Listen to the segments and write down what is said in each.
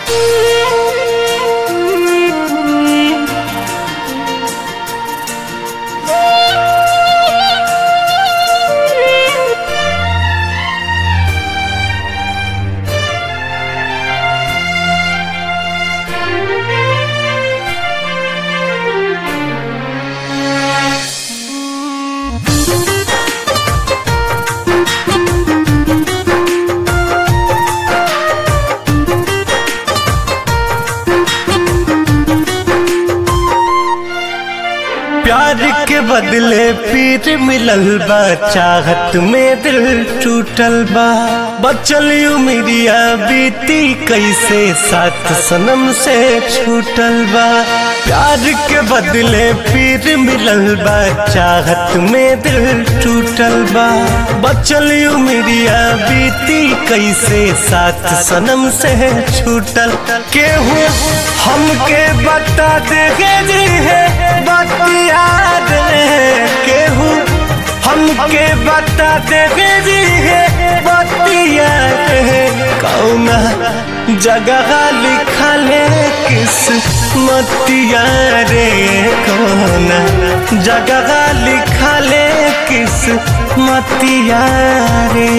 प्यार के बदले पीर मिलल बा चाहत में दिल टूटल बा बचल उमिरिया बीती कैसे साथ सनम से छूटल बा प्यार के बदले पीर मिलल बा चाहत में दिल टूटल बा बचल उमिरिया बीती कैसे साथ सनम से छूटल केहू हमके बता दे जी है बतिया केहू हमके बता दे जी है बतिया कौना जगह लिखल किस मतिया रे कौना जगह लिखल किस मतिया रे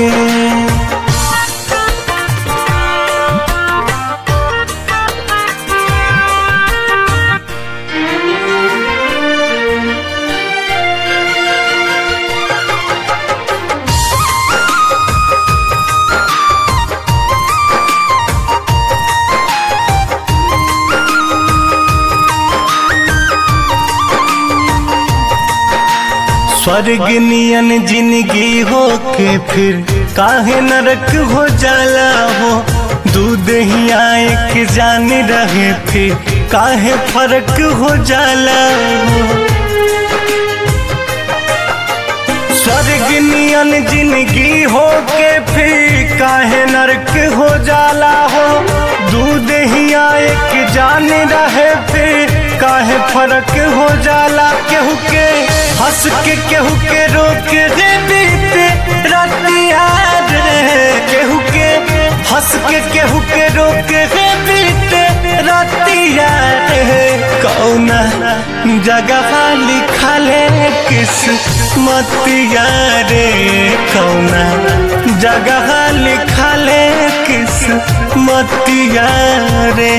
स्वर्ग नियन जिंदगी हो के फिर काहे नरक हो जाला हो दूध ही आए के जान रहे फिर काहे फर्क हो जाला हो स्वर्ग नियन जिंदगी हो के फिर काहे नरक हो जाला हो दूध ही आए के जान रहे फिर काहे फर्क हो जाला केहू के हंस के केहू के रोक रे बीते रतिया रे केहू के हंस के केहू के रोक रे बीते रतिया रे कौना जगह लिखले किस मतिया रे कौना जगह लिखले किस मतिया रे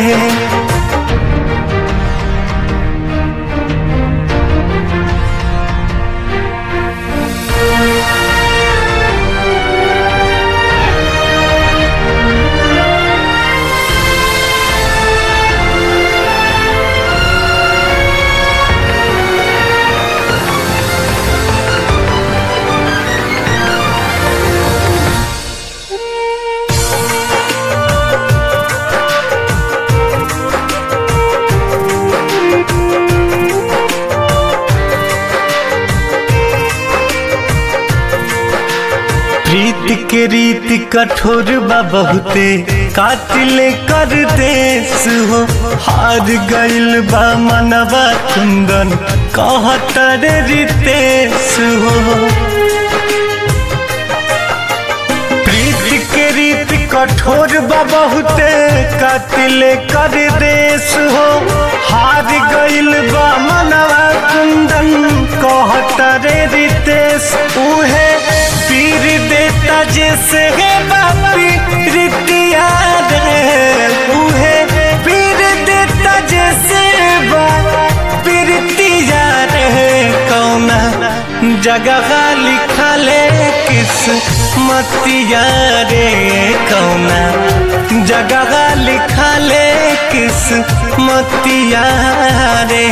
प्रीत के रीत कठोर बा बहुते कातिल कर देश हो हार गइल बा मनवा कुंदन कहतर रितेश हो प्रीत के रीत कठोर बा बहुते कातिल कर देश हो हार गइल बा मनवा कुंदन कहतर रितेश उहे पीर देता जैसे है बापी रितिया रे उहे पीर देता जैसे बापी रितिया रे कौना जगह लिखले किस मतिया रे कौना जगह लिखले किस मतिया रे